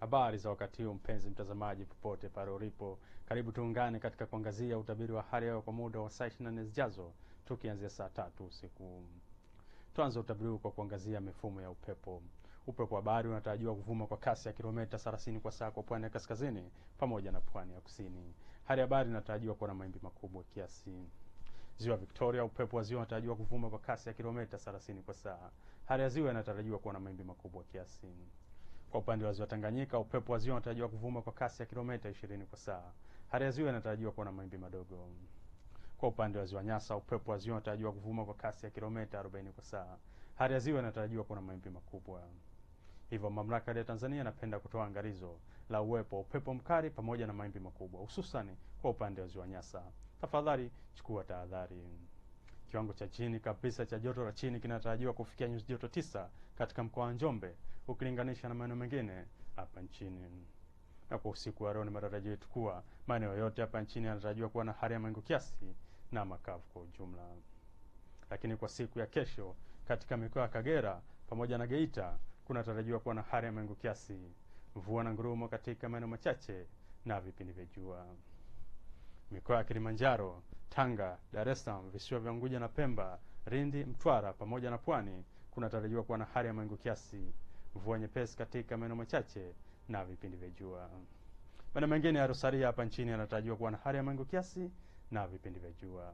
Habari za wakati huu mpenzi mtazamaji, popote pale ulipo, karibu tuungane katika kuangazia utabiri wa hali ya hewa kwa muda wa saa 24 zijazo, tukianzia saa tatu usiku. Tuanze utabiri huu kwa kuangazia mifumo ya upepo. Upepo wa bahari unatarajiwa kuvuma kwa kasi ya kilomita 30 kwa saa kwa pwani ya kaskazini pamoja na pwani ya kusini. Hali ya bahari inatarajiwa kuwa na mawimbi makubwa kiasi. Ziwa Victoria, upepo wa ziwa unatarajiwa kuvuma kwa kasi ya kilomita 30 kwa saa. Hali ya ziwa inatarajiwa kuwa na mawimbi makubwa kiasi. Kwa upande wa ziwa Tanganyika, upepo wa ziwa unatarajiwa kuvuma kwa kasi ya kilomita 20 kwa saa. Hali ya ziwa inatarajiwa kuwa na mawimbi madogo. Kwa upande wa ziwa Nyasa, upepo wa ziwa unatarajiwa kuvuma kwa kasi ya kilomita 40 kwa saa. Hali ya ziwa inatarajiwa kuwa na mawimbi makubwa. Hivyo mamlaka ya Tanzania inapenda kutoa angalizo la uwepo wa upepo mkali pamoja na mawimbi makubwa, hususan kwa upande wa ziwa Nyasa. Tafadhali chukua tahadhari. Kiwango cha chini kabisa cha joto la chini kinatarajiwa kufikia nyuzi joto tisa katika mkoa wa Njombe ukilinganisha na maeneo mengine hapa nchini. Na kwa usiku wa leo, ni matarajio yetu kuwa maeneo yote hapa nchini yanatarajiwa kuwa na hali ya mawingu kiasi na makavu kwa ujumla. Lakini kwa siku ya kesho, katika mikoa ya Kagera pamoja na Geita kunatarajiwa kuwa na hali ya mawingu kiasi, mvua na ngurumo katika maeneo machache na vipindi vya jua. Mikoa ya Kilimanjaro, Tanga, Dar es Salaam, visiwa vya Unguja na Pemba, Lindi, Mtwara pamoja na Pwani kunatarajiwa kuwa na hali ya mawingu kiasi, mvua nyepesi katika maeneo machache na vipindi vya jua. Maeneo mengine ya Rosaria hapa nchini yanatarajiwa kuwa na hali ya mawingu kiasi na vipindi vya jua.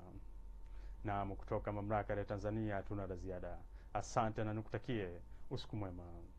Naam, kutoka mamlaka ya Tanzania hatuna la ziada. Asante na nikutakie usiku mwema.